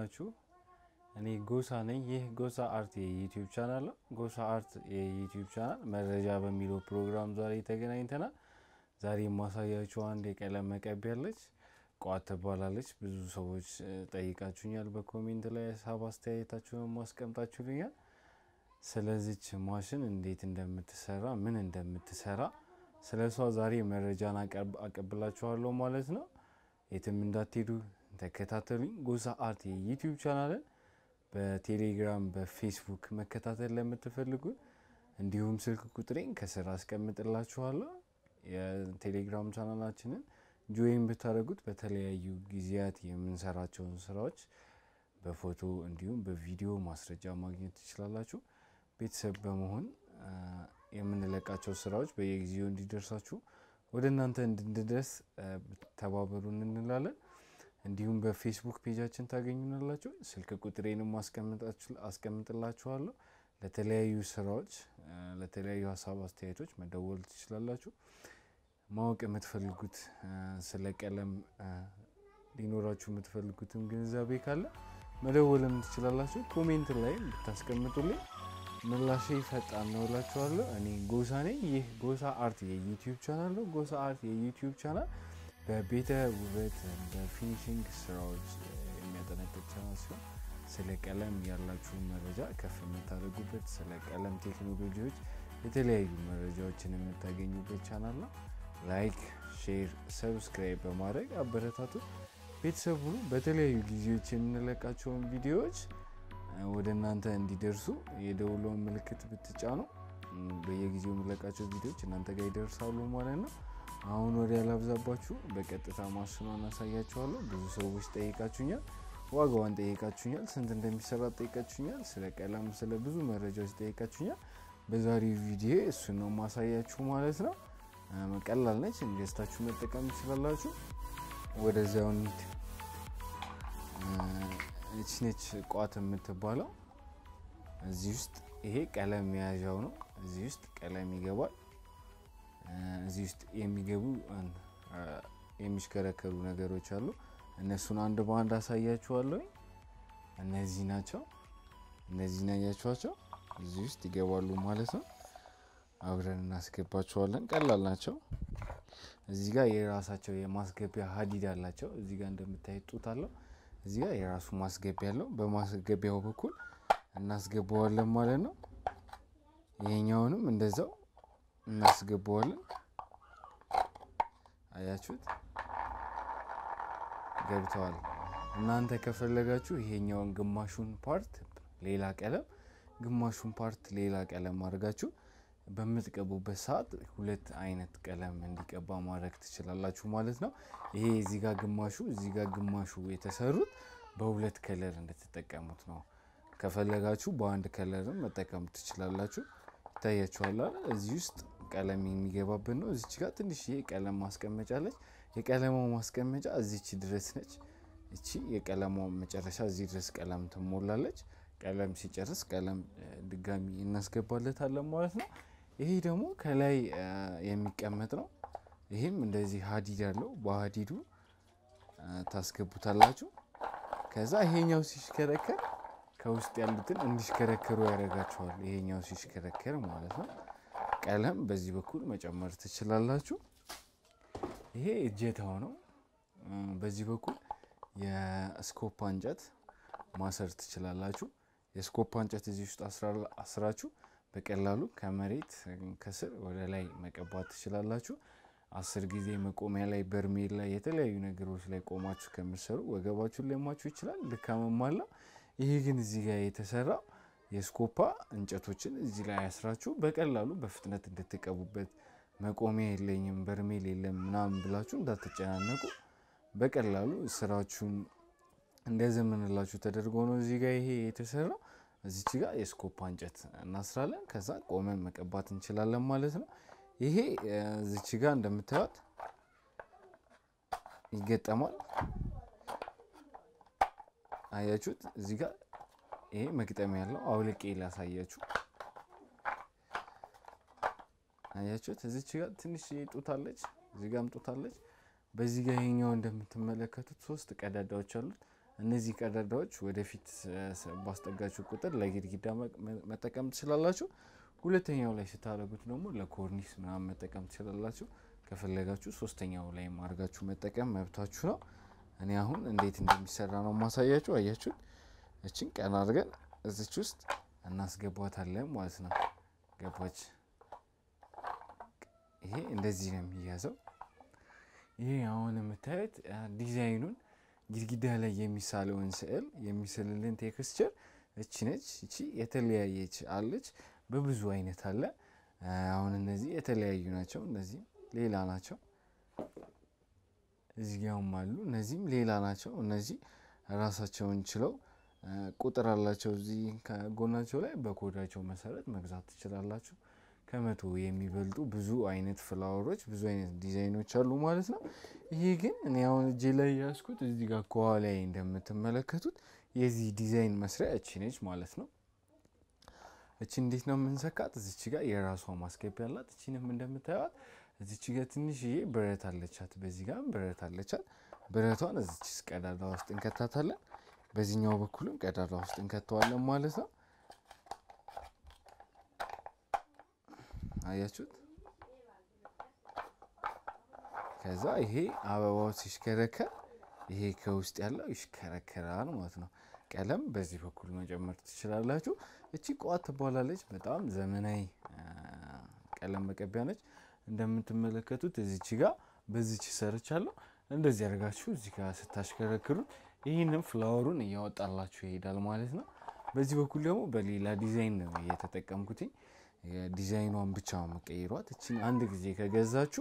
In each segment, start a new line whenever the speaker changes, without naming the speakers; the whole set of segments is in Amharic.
ናችሁ? እኔ ጎሳ ነኝ። ይህ ጎሳ አርት የዩቲዩብ ቻናል ነው። ጎሳ አርት የዩቲዩብ ቻናል መረጃ በሚለው ፕሮግራም ዛሬ ተገናኝተናል። ዛሬ የማሳያችሁ አንድ የቀለም መቀቢያ አለች። ቋት ትባላለች። ብዙ ሰዎች ጠይቃችሁኛል። በኮሜንት ላይ ሀሳብ አስተያየታችሁን ማስቀምጣችሁልኛል። ስለዚች ማሽን እንዴት እንደምትሰራ ምን እንደምትሰራ ስለ እሷ ዛሬ መረጃን አቀብላችኋለሁ ማለት ነው። የትም እንዳትሄዱ ተከታተሉኝ። ጎሳ አርት የዩቲዩብ ቻናልን በቴሌግራም በፌስቡክ መከታተል ለምትፈልጉ እንዲሁም ስልክ ቁጥሬን ከስር አስቀምጥላችኋለሁ። የቴሌግራም ቻናላችንን ጆይን ብታደርጉት በተለያዩ ጊዜያት የምንሰራቸውን ስራዎች በፎቶ እንዲሁም በቪዲዮ ማስረጃ ማግኘት ትችላላችሁ። ቤተሰብ በመሆን የምንለቃቸው ስራዎች በየጊዜው እንዲደርሳችሁ ወደ እናንተ እንድንደርስ ተባበሩን እንላለን። እንዲሁም በፌስቡክ ፔጃችን ታገኙናላችሁ። ስልክ ቁጥሬንም አስቀምጥላችኋለሁ። ለተለያዩ ስራዎች፣ ለተለያዩ ሀሳብ አስተያየቶች መደወል ትችላላችሁ። ማወቅ የምትፈልጉት ስለ ቀለም ሊኖራችሁ የምትፈልጉትም ግንዛቤ ካለ መደወልም ትችላላችሁ። ኮሜንት ላይ ብታስቀምጡልኝ ምላሽ ፈጣን ነው እላችኋለሁ። እኔ ጎሳ ነኝ። ይህ ጎሳ አርት የዩቲዩብ ቻናል ነው። ጎሳ አርት የዩቲዩብ ቻናል በቤተ ውበት በፊኒሽንግ ስራዎች የሚያጠነጥቅ ቻናል ሲሆን ስለ ቀለም ያላችሁን መረጃ ከፍ የምታደርጉበት ስለ ቀለም ቴክኖሎጂዎች የተለያዩ መረጃዎችን የምታገኙበት ቻናል ነው። ላይክ፣ ሼር፣ ሰብስክራይብ በማድረግ አበረታቱ። ቤተሰብ ሁኑ። በተለያዩ ጊዜዎች የምንለቃቸውን ቪዲዮዎች ወደ እናንተ እንዲደርሱ የደውለውን ምልክት ብትጫኑ በየጊዜው የምንለቃቸው ቪዲዮዎች እናንተ ጋር ይደርሳሉ ማለት ነው። አሁን ወደ ያላብዛባችሁ በቀጥታ ማሽኗን አሳያችኋለሁ። ብዙ ሰዎች ጠይቃችሁኛል፣ ዋጋዋን ጠይቃችሁኛል፣ ስንት እንደሚሰራ ጠይቃችሁኛል፣ ስለ ቀለም ስለ ብዙ መረጃዎች ጠይቃችሁኛል። በዛሬው ቪዲዮ እሱን ነው ማሳያችሁ ማለት ነው። ቀላል ነች፣ ገዝታችሁ መጠቀም ትችላላችሁ። ወደዚያው እንሂድ። እች ነች ቋት የምትባለው። እዚህ ውስጥ ይሄ ቀለም መያዣው ነው። እዚህ ውስጥ ቀለም ይገባል። እዚህ ውስጥ የሚገቡ የሚሽከረከሩ ነገሮች አሉ። እነሱን አንድ በአንድ አሳያችኋለሁ። እነዚህ ናቸው። እነዚህን ያያችኋቸው እዚህ ውስጥ ይገባሉ ማለት ነው። አብረን እናስገባቸዋለን። ቀላል ናቸው። እዚህ ጋር የራሳቸው የማስገቢያ ሀዲድ አላቸው። እዚህ ጋር እንደምታዩት ጡት አለው። እዚህ ጋር የራሱ ማስገቢያ አለው። በማስገቢያው በኩል እናስገባዋለን ማለት ነው። ይሄኛውንም እንደዛው እናስገባዋለን። አያችሁት? ገብተዋል። እናንተ ከፈለጋችሁ ይሄኛውን ግማሹን ፓርት ሌላ ቀለም፣ ግማሹን ፓርት ሌላ ቀለም አድርጋችሁ በምትቀቡበት ሰዓት ሁለት አይነት ቀለም እንዲቀባ ማድረግ ትችላላችሁ ማለት ነው። ይሄ እዚህ ጋር ግማሹ እዚህ ጋር ግማሹ የተሰሩት በሁለት ከለር እንድትጠቀሙት ነው። ከፈለጋችሁ በአንድ ከለርም መጠቀም ትችላላችሁ። ይታያችኋል። እዚህ ውስጥ ቀለም የሚገባብን ነው። እዚች ጋር ትንሽዬ ቀለም ማስቀመጫ አለች። የቀለሟ ማስቀመጫ እዚች ድረስ ነች። እቺ የቀለሟ መጨረሻ እዚህ ድረስ ቀለም ትሞላለች። ቀለም ሲጨርስ ቀለም ድጋሚ እናስገባለታለን ማለት ነው። ይሄ ደግሞ ከላይ የሚቀመጥ ነው። ይህም እንደዚህ ሀዲድ ያለው በሀዲዱ ታስገቡታላችሁ። ከዛ ይሄኛው ሲሽከረከር ከውስጥ ያሉትን እንዲሽከረከሩ ያደርጋቸዋል። ይሄኛው ሲሽከረከር ማለት ነው። ቀለም በዚህ በኩል መጨመር ትችላላችሁ። ይሄ እጀታው ነው። በዚህ በኩል የስኮፓ እንጨት ማሰር ትችላላችሁ። የስኮፓ እንጨት እዚህ ውስጥ አስራችሁ በቀላሉ ከመሬት ከስር ወደ ላይ መቀባት ትችላላችሁ። አስር ጊዜ መቆሚያ ላይ፣ በርሜል ላይ፣ የተለያዩ ነገሮች ላይ ቆማችሁ ከምትሰሩ ወገባችሁን ሊያማችሁ ይችላል። ድካምም አለው። ይሄ ግን እዚህ ጋር የተሰራው የስኮፓ እንጨቶችን እዚህ ላይ ያስራችሁ በቀላሉ በፍጥነት እንድትቀቡበት መቆሚያ የለኝም በርሜል የለም ምናምን ብላችሁ እንዳትጨናነቁ በቀላሉ ስራችሁን እንደዘመንላችሁ ተደርጎ ነው እዚህ ጋር ይሄ የተሰራው። እዚች ጋር የስኮፓ እንጨት እናስራለን። ከዛ ቆመን መቀባት እንችላለን ማለት ነው። ይሄ እዚች ጋር እንደምታዩት ይገጠማል። አያችሁት? እዚህ ጋር ይሄ መግጠሚያ ያለው አውልቄ ላሳያችሁ። አያችሁት? እዚች ጋር ትንሽ ጡታለች፣ እዚህ ጋርም ጡታለች። በዚህ ጋር ይሄኛው እንደምትመለከቱት ሶስት ቀዳዳዎች አሉት። እነዚህ ቀዳዳዎች ወደፊት ባስጠጋችሁ ቁጥር ለግድግዳ መጠቀም ትችላላችሁ። ሁለተኛው ላይ ስታደርጉት ደግሞ ለኮርኒስ ምናምን መጠቀም ትችላላችሁ። ከፈለጋችሁ ሶስተኛው ላይ አድርጋችሁ መጠቀም መብታችሁ ነው። እኔ አሁን እንዴት እንደሚሰራ ነው ማሳያችሁ። አያችሁት? እችን ቀን አድርገን እዚች ውስጥ እናስገባታለን ማለት ነው። ገባች? ይሄ እንደዚህ ነው የሚያዘው። ይሄ አሁን የምታዩት ዲዛይኑን ግድግዳ ላይ የሚሳለውን ስዕል የሚስልልን ቴክስቸር እቺ ነች። እቺ የተለያየች አለች፣ በብዙ አይነት አለ። አሁን እነዚህ የተለያዩ ናቸው። እነዚህም ሌላ ናቸው። እዚህ ጋርም አሉ። እነዚህም ሌላ ናቸው። እነዚህ ራሳቸውን ችለው ቁጥር አላቸው። እዚህ ከጎናቸው ላይ በኮዳቸው መሰረት መግዛት ትችላላችሁ። ከመቶ የሚበልጡ ብዙ አይነት ፍላወሮች ብዙ አይነት ዲዛይኖች አሉ ማለት ነው። ይሄ ግን እኔ አሁን እጄ ላይ ያዝኩት እዚህ ጋር ከኋላ እንደምትመለከቱት የዚህ ዲዛይን መስሪያ እቺ ነች ማለት ነው። እቺ እንዴት ነው የምንሰካት? እዚች ጋር የራሷ ማስገቢያ አላት። እቺንም እንደምታዩት እዚች ጋር ትንሽዬ ብረት አለቻት፣ በዚህ ጋር ብረት አለቻት። ብረቷን እዚች ቀዳዳ ውስጥ እንከታታለን። በዚህኛው በኩልም ቀዳዳ ውስጥ እንከተዋለን ማለት ነው። አያችሁት? ከዛ ይሄ አበባው ሲሽከረከር ይሄ ከውስጥ ያለው ይሽከረከራል ማለት ነው። ቀለም በዚህ በኩል መጨመር ትችላላችሁ። እቺ ቋት ትባላለች። በጣም ዘመናዊ ቀለም መቀቢያ ነች። እንደምትመለከቱት እዚች ጋር በዚች ሰርቻለሁ። እንደዚህ አድርጋችሁ እዚህ ጋር ስታሽከረክሩት ይህንም ፍላወሩን እያወጣላችሁ ይሄዳል ማለት ነው። በዚህ በኩል ደግሞ በሌላ ዲዛይን ነው የተጠቀምኩትኝ። ዲዛይኗን ብቻ መቀይሯት። እችን አንድ ጊዜ ከገዛችሁ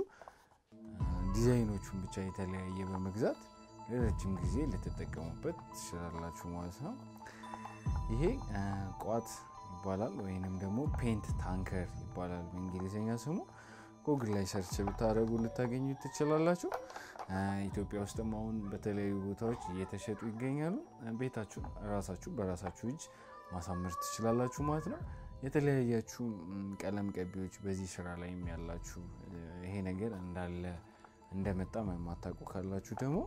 ዲዛይኖቹን ብቻ የተለያየ በመግዛት ለረጅም ጊዜ ልትጠቀሙበት ትችላላችሁ ማለት ነው። ይሄ ቋት ይባላል ወይንም ደግሞ ፔንት ታንከር ይባላል በእንግሊዝኛ ስሙ። ጉግል ላይ ሰርች ብታደርጉ ልታገኙ ትችላላችሁ። ኢትዮጵያ ውስጥም አሁን በተለያዩ ቦታዎች እየተሸጡ ይገኛሉ። ቤታችሁ ራሳችሁ በራሳችሁ እጅ ማሳመር ትችላላችሁ ማለት ነው። የተለያያችሁ ቀለም ቀቢዎች በዚህ ስራ ላይም ያላችሁ ይሄ ነገር እንዳለ እንደመጣ የማታውቁ ካላችሁ ደግሞ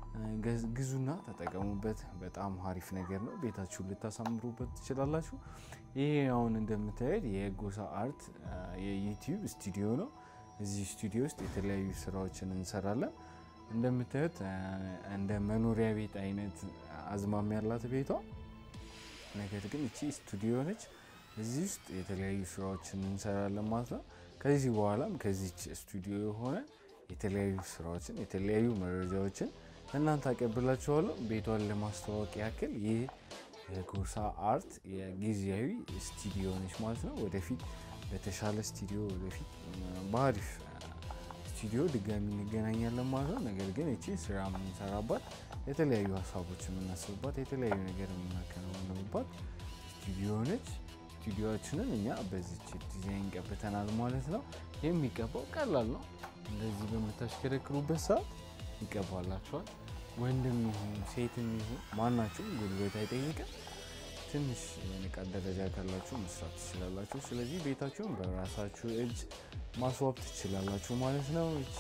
ግዙና ተጠቀሙበት። በጣም አሪፍ ነገር ነው። ቤታችሁን ልታሳምሩበት ትችላላችሁ። ይሄ አሁን እንደምታዩት የጎሳ አርት የዩቲዩብ ስቱዲዮ ነው። እዚህ ስቱዲዮ ውስጥ የተለያዩ ስራዎችን እንሰራለን። እንደምታዩት እንደ መኖሪያ ቤት አይነት አዝማሚ ያላት ቤቷ፣ ነገር ግን እቺ ስቱዲዮ ነች። እዚህ ውስጥ የተለያዩ ስራዎችን እንሰራለን ማለት ነው። ከዚህ በኋላም ከዚች ስቱዲዮ የሆነ የተለያዩ ስራዎችን የተለያዩ መረጃዎችን እናንተ አቀብላችኋለሁ። ቤቷን ለማስተዋወቅ ያክል ይህ የጎሳ አርት የጊዜያዊ ስቱዲዮ ነች ማለት ነው። ወደፊት በተሻለ ስቱዲዮ ወደፊት በአሪፍ ስቱዲዮ ድጋሚ እንገናኛለን ማለት ነው። ነገር ግን እቺ ስራ የምንሰራባት የተለያዩ ሀሳቦች የምናስብባት የተለያዩ ነገር የምናከናውንባት ስቱዲዮ ነች። ስቱዲዮችንን እኛ በዚች ዲዛይን ቀብተናል ማለት ነው። የሚቀባው ቀላል ነው። እንደዚህ በምታሽከረክሩበት ሰዓት ይቀባላችኋል። ወንድም ይሁን ሴትም ይሁን ማናችሁም ጉልበት አይጠይቅም። ትንሽ የንቃት ደረጃ ካላችሁ መስራት ትችላላችሁ። ስለዚህ ቤታችሁን በራሳችሁ እጅ ማስዋብ ትችላላችሁ ማለት ነው። እቺ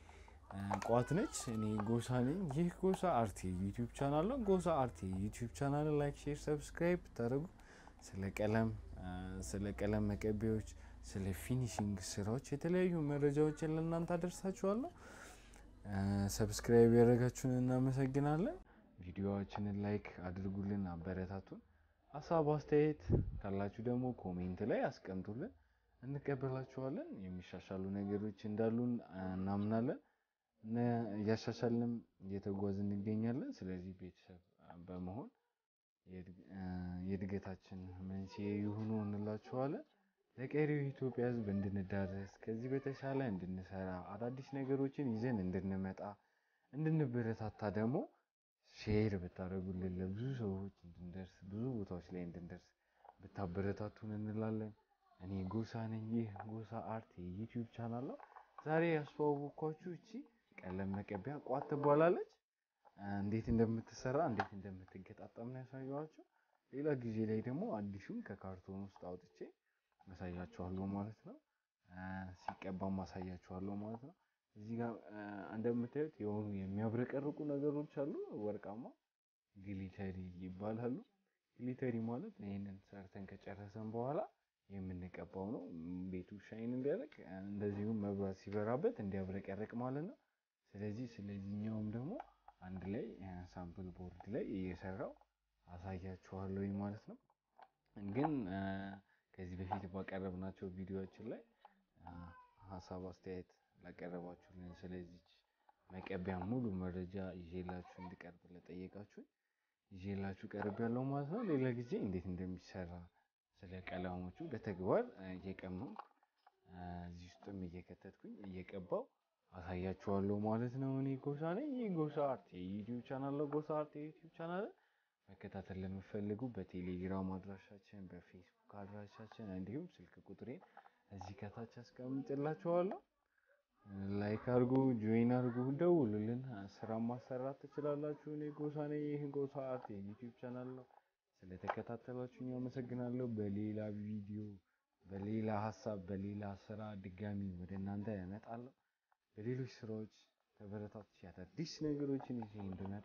ቋት ነች። እኔ ጎሳ ነኝ። ይህ ጎሳ አርት ዩቲዩብ ቻናል ነው። ጎሳ አርት ዩቲዩብ ቻናል ላይክ፣ ሼር፣ ሰብስክራይብ ታደርጉ ስለ ቀለም ስለ ቀለም መቀቢያዎች ስለ ፊኒሽንግ ስራዎች የተለያዩ መረጃዎችን ለእናንተ አደርሳችኋለሁ። ሰብስክራይብ ያደረጋችሁን እናመሰግናለን። ቪዲዮዎችንን ላይክ አድርጉልን፣ አበረታቱን። ሀሳብ አስተያየት ካላችሁ ደግሞ ኮሜንት ላይ አስቀምጡልን፣ እንቀበላችኋለን። የሚሻሻሉ ነገሮች እንዳሉን እናምናለን። እያሻሻልንም እየተጓዝ እንገኛለን። ስለዚህ ቤተሰብ በመሆን የእድገታችን መንስኤ ይሁኑ እንላችኋለን። ለቀሪው የኢትዮጵያ ሕዝብ እንድንዳረስ ከዚህ በተሻለ እንድንሰራ አዳዲስ ነገሮችን ይዘን እንድንመጣ እንድንበረታታ ደግሞ ሼር ብታደርጉልን ለብዙ ሰዎች እንድንደርስ ብዙ ቦታዎች ላይ እንድንደርስ ብታበረታቱን እንላለን። እኔ ጎሳ ነኝ። ይህ ጎሳ አርት የዩቲዩብ ቻናል ነው። ዛሬ ያስተዋወቅኳችሁ እቺ ቀለም መቀቢያ ቋት ትባላለች። እንዴት እንደምትሰራ እንዴት እንደምትገጣጠም ነው ያሳየኋቸው። ሌላ ጊዜ ላይ ደግሞ አዲሱን ከካርቶን ውስጥ አውጥቼ አሳያችኋለሁ ማለት ነው። ሲቀባም አሳያችኋለሁ ማለት ነው። እዚህ ጋር እንደምታዩት የሆኑ የሚያብረቀርቁ ነገሮች አሉ፣ ወርቃማ ግሊተሪ ይባላሉ። ግሊተሪ ማለት ይህንን ሰርተን ከጨረሰን በኋላ የምንቀባው ነው። ቤቱ ሻይን እንዲያደርግ እንደዚሁም መብራት ሲበራበት እንዲያብረቀርቅ ማለት ነው። ስለዚህ ስለዚህኛውም ደግሞ አንድ ላይ ሳምፕል ቦርድ ላይ እየሰራው አሳያችኋለሁ ማለት ነው። ግን ከዚህ በፊት ባቀረብናቸው ቪዲዮዎችን ላይ ሀሳብ አስተያየት ላቀረባችሁልን ስለዚች መቀቢያ ሙሉ መረጃ ይዤላችሁ እንድቀርብ ለጠየቃችሁ ይዤላችሁ ቀርብ ያለው ማለት ነው። ሌላ ጊዜ እንዴት እንደሚሰራ ስለ ቀለሞቹ በተግባር እየቀመምኩ እዚህ ውስጥም እየከተትኩኝ እየቀባው አሳያችኋለሁ ማለት ነው። እኔ ጎሳ ነኝ። ይህ ጎሳ አርት የዩቲዩብ ቻናል ነው። ጎሳ አርት የዩቲዩብ ቻናል መከታተል ለምፈልጉ በቴሌግራም አድራሻችን፣ በፌስቡክ አድራሻችን እንዲሁም ስልክ ቁጥሬን እዚህ ከታች አስቀምጥላችኋለሁ። ላይክ አድርጉ፣ ጆይን አድርጉ፣ ደውሉልን። ስራ ማሰራት ትችላላችሁ። እኔ ጎሳ ነኝ። ይህ ጎሳ አርት የዩቲዩብ ቻናል ነው። ስለተከታተላችሁኝ አመሰግናለሁ። በሌላ ቪዲዮ፣ በሌላ ሀሳብ፣ በሌላ ስራ ድጋሚ ወደ እናንተ እመጣለሁ። በሌሎች ስራዎች ተበረታች አዳዲስ ነገሮችን ይዤ እንድመጣ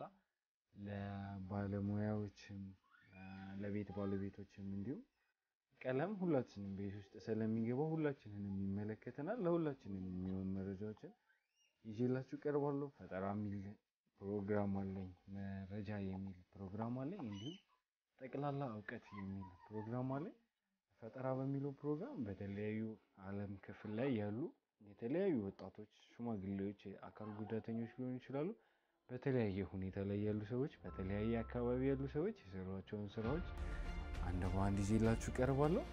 ለባለሙያዎችም ለቤት ባለቤቶችም እንዲሁም ቀለም ሁላችንም ቤት ውስጥ ስለሚገባው ሁላችንንም ይመለከተናል። ለሁላችንም የሚሆን መረጃዎችን ይዤላችሁ ቀርባለሁ። ፈጠራ የሚል ፕሮግራም አለኝ፣ መረጃ የሚል ፕሮግራም አለኝ፣ እንዲሁም ጠቅላላ እውቀት የሚል ፕሮግራም አለኝ። ፈጠራ በሚለው ፕሮግራም በተለያዩ ዓለም ክፍል ላይ ያሉ የተለያዩ ወጣቶች፣ ሽማግሌዎች፣ አካል ጉዳተኞች ሊሆኑ ይችላሉ። በተለያየ ሁኔታ ላይ ያሉ ሰዎች፣ በተለያየ አካባቢ ያሉ ሰዎች የሰሯቸውን ስራዎች አንድ በአንድ ይዤላችሁ ቀርባለሁ።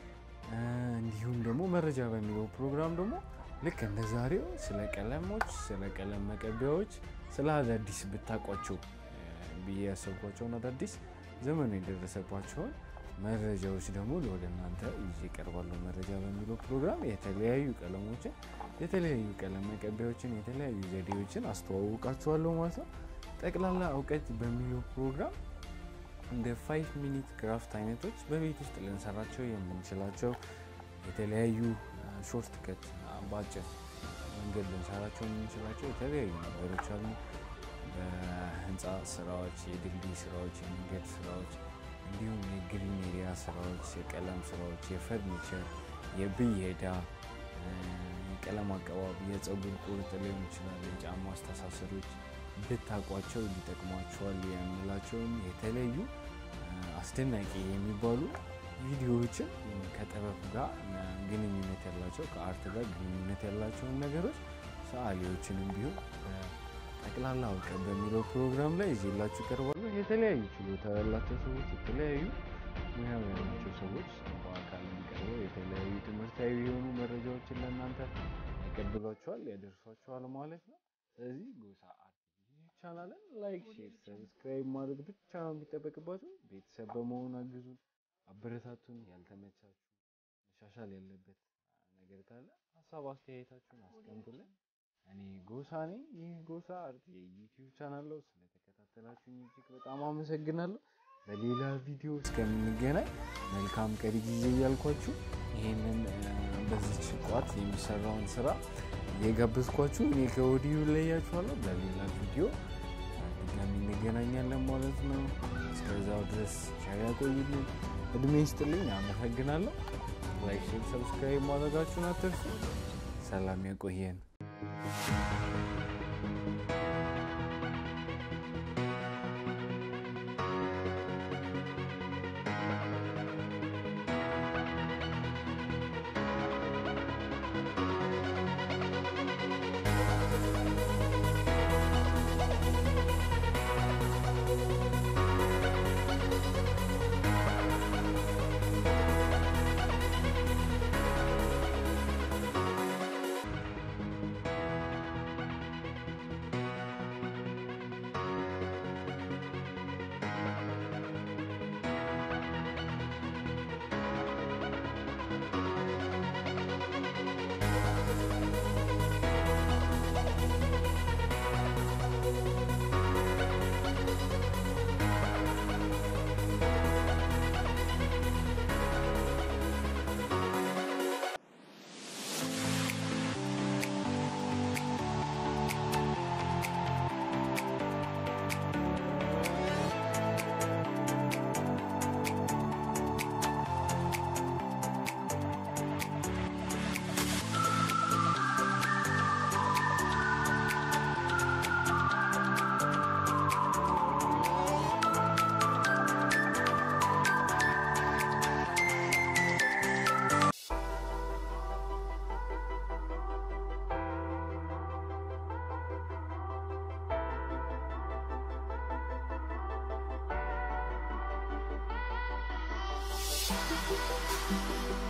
እንዲሁም ደግሞ መረጃ በሚለው ፕሮግራም ደግሞ ልክ እንደ ዛሬው ስለ ቀለሞች፣ ስለ ቀለም መቀቢያዎች፣ ስለ አዳዲስ ብታውቋቸው ብዬ ያሰብኳቸውን አዳዲስ ዘመኑ የደረሰባቸውን መረጃዎች ደግሞ ወደ እናንተ ይዤ እቀርባለሁ። መረጃ በሚለው ፕሮግራም የተለያዩ ቀለሞችን፣ የተለያዩ ቀለም መቀቢያዎችን፣ የተለያዩ ዘዴዎችን አስተዋውቃችኋለሁ ማለት ነው። ጠቅላላ እውቀት በሚለው ፕሮግራም እንደ ፋይቭ ሚኒት ክራፍት አይነቶች በቤት ውስጥ ልንሰራቸው የምንችላቸው የተለያዩ ሾርት ከት በአጭር መንገድ ልንሰራቸው የምንችላቸው የተለያዩ ነገሮች አሉ። በህንፃ ስራዎች፣ የድልድይ ስራዎች፣ የመንገድ ስራዎች እንዲሁም የግሪን ኤሪያ ስራዎች፣ የቀለም ስራዎች፣ የፈርኒቸር፣ የብየዳ፣ የቀለም አቀባብ፣ የፀጉር ቁርጥ ሊሆን ይችላል፣ የጫማ አስተሳሰሮች ብታውቋቸው ሊጠቅሟቸዋል የምላቸውን የተለያዩ አስደናቂ የሚባሉ ቪዲዮዎችን ከጥበብ ጋር ግንኙነት ያላቸው ከአርት ጋር ግንኙነት ያላቸውን ነገሮች ሰዓሊዎችንም ቢሆን ጠቅላላ እውቀት በሚለው ፕሮግራም ላይ ይዤላችሁ ቀርባለሁ። የተለያዩ ችሎታ ያላቸው ሰዎች፣ የተለያዩ ሙያ ያላቸው ሰዎች በአካል የሚቀርበው የተለያዩ ትምህርታዊ የሆኑ መረጃዎችን ለእናንተ ያቀብሏቸዋል፣ ያደርሷቸዋል ማለት ነው። ስለዚህ ጎሳ አርት ቻናልን ላይክ፣ ሼር፣ ሰብስክራይብ ማድረግ ብቻ ነው የሚጠበቅባችሁ። ቤተሰብ በመሆን አግዙን፣ አበረታቱን። ያልተመቻችሁ መሻሻል ያለበት ነገር ካለ ሀሳብ አስተያየታችሁን አስቀምጡልን። እኔ ጎሳ ነኝ። ይህ ጎሳ አርት የዩቲዩብ ቻናል ነው። ስለተከታተላችሁኝ እጅግ በጣም አመሰግናለሁ። በሌላ ቪዲዮ እስከምንገናኝ መልካም ቀሪ ጊዜ እያልኳችሁ ይህንን በዚች ቋት የሚሰራውን ስራ እየጋበዝኳችሁ እኔ ከወዲሁ ለያችኋለሁ። በሌላ ቪዲዮ ድጋሚ እንገናኛለን ማለት ነው። እስከዛው ድረስ ቻው ያቆይልኝ፣ እድሜ ይስጥልኝ። አመሰግናለሁ። ላይክ፣ ሼር፣ ሰብስክራይብ ማድረጋችሁን አትርሱ። ሰላም ያቆየን።
ነው።